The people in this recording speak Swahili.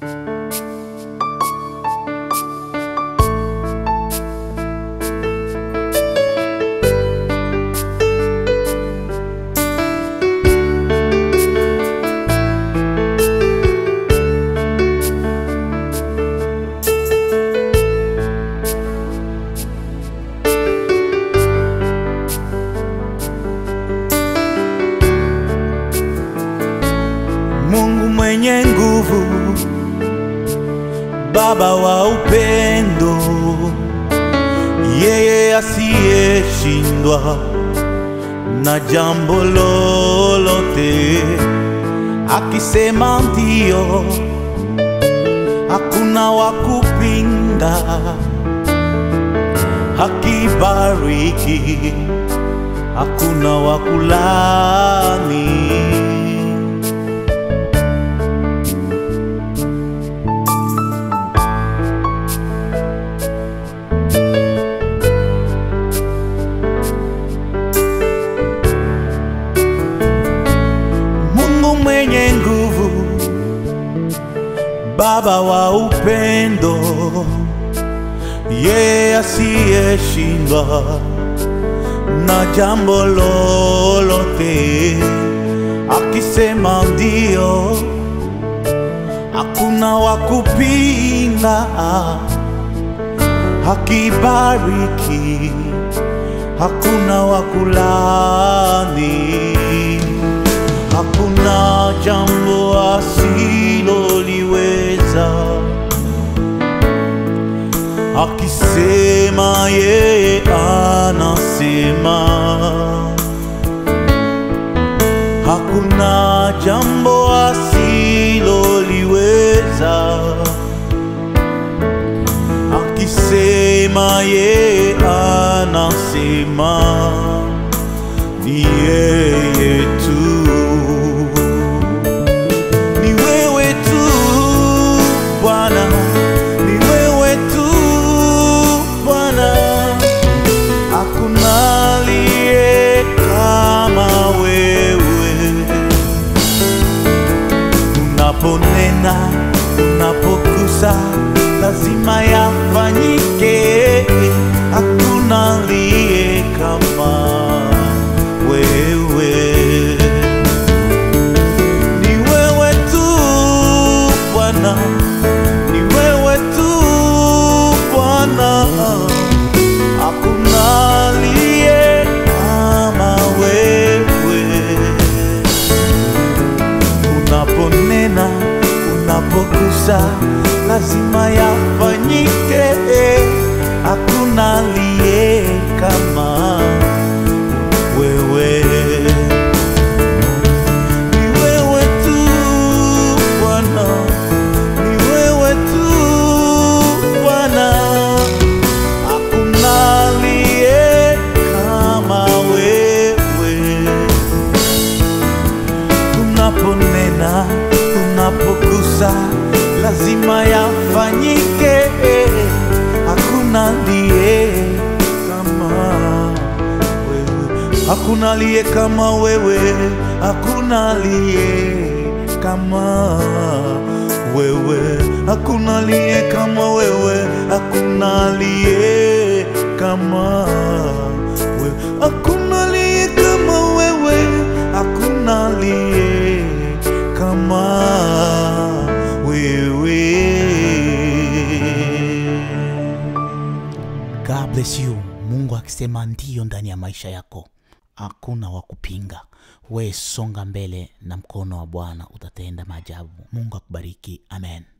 Mungu mwenye nguvu, Baba wa upendo, yeye asiyeshindwa na jambo lolote, akisema ndio, hakuna wa kupinga, akibariki, hakuna wa kulani. Mungu mwenye nguvu, Baba wa upendo, yeye asiyeshindwa na jambo lolote, akisema ndio, hakuna wa kupinga, akibariki, hakuna wa kulani. Hakuna jambo asiloliweza, akisema yeye anasema. Hakuna jambo asiloliweza, akisema yeye anasema. Ni yeye tu ni wewe tu Bwana, ni wewe tu Bwana, hakuna aliye kama wewe. Unaponena, unapogusa, lazima yafanyike. Hakuna aliye kama wewe. Ni wewe tu Bwana, ni wewe tu Bwana, hakuna aliye kama wewe. Unaponena, unapogusa, lazima yafanyike. Hakuna aliye kama wewe. Ni wewe tu Bwana, ni wewe tu Bwana, hakuna aliye kama wewe. Unaponena, unapogusa, lazima yafanyike. Hakuna aliye kama wewe, hakuna aliye kama wewe, hakuna aliye kama wewe, hakuna aliye kama wewe, hakuna aliye kama wewe, hakuna aliye kama wewe, hakuna aliye kama wewe. God bless you. Mungu akisema ndiyo ndani ya maisha yako, hakuna wa kupinga. We songa mbele na mkono wa Bwana utatenda maajabu. Mungu akubariki. Amen.